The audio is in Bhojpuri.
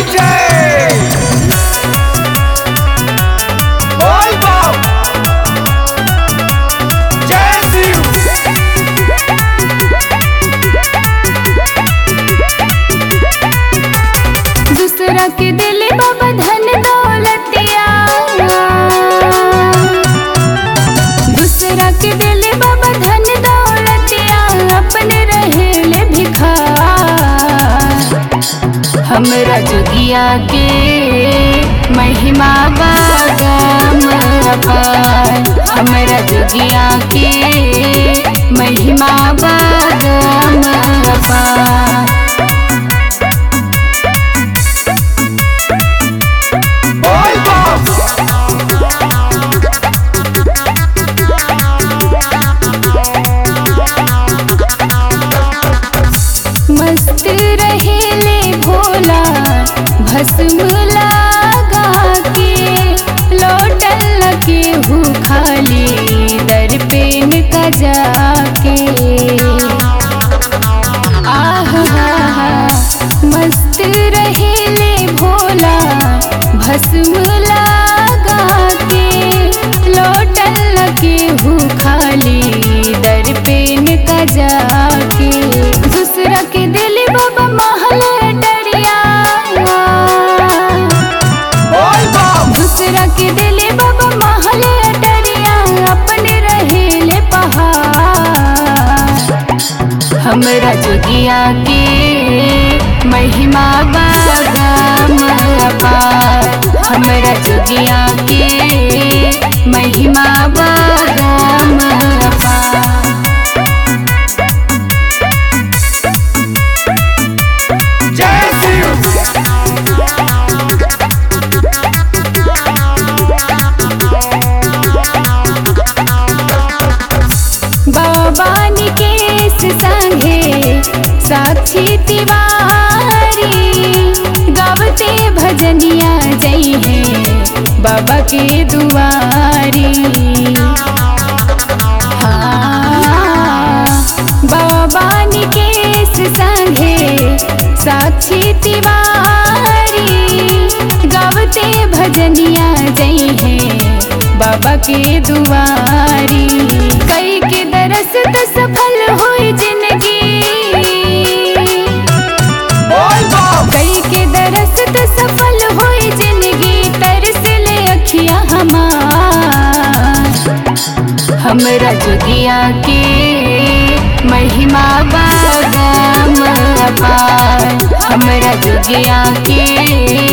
डीजे बोल बम जय शिव दूसरा के दिल बाबा धन दौलतिया दूसरा के दिल बाबा धन दौलतिया अपने रहेले भिखार हमरा जोगिया के महिमा बागम अपार हमरा जोगिया के महिमा बागम अपार बोल बम मस्त रहेले भोला भस्म लगा के लौटल के हु खाली दर पे का जाके आह हा हा मस्त रहेले भोला भस्म लगा के लौटल के हु खाली दर पे का जाके दूसरा के दिल बाबा महल डरिया बोल बम दूसरा के दिल बाबा महल डरिया अपने रहेले पहाड़ हमरा जोगिया के महिमा बागम अपार हमरा जोगिया के महिमा बागम अपार जय शिव बाबा निकेश संगे साक्षी तिवारी गावते भजनिया जई है बाबा के दुआरी हाँ, बाबा निकेश संगे साक्षी तिवारी गावते भजनिया जई है बाबा के दुआरी कई के दरस त सफल होई जिंदगी बोल बम कई के दरस त सफल होई जिंदगी तरस ले अखिया हमार हमरा जोगिया के महिमा बागम अपार हमरा जोगिया के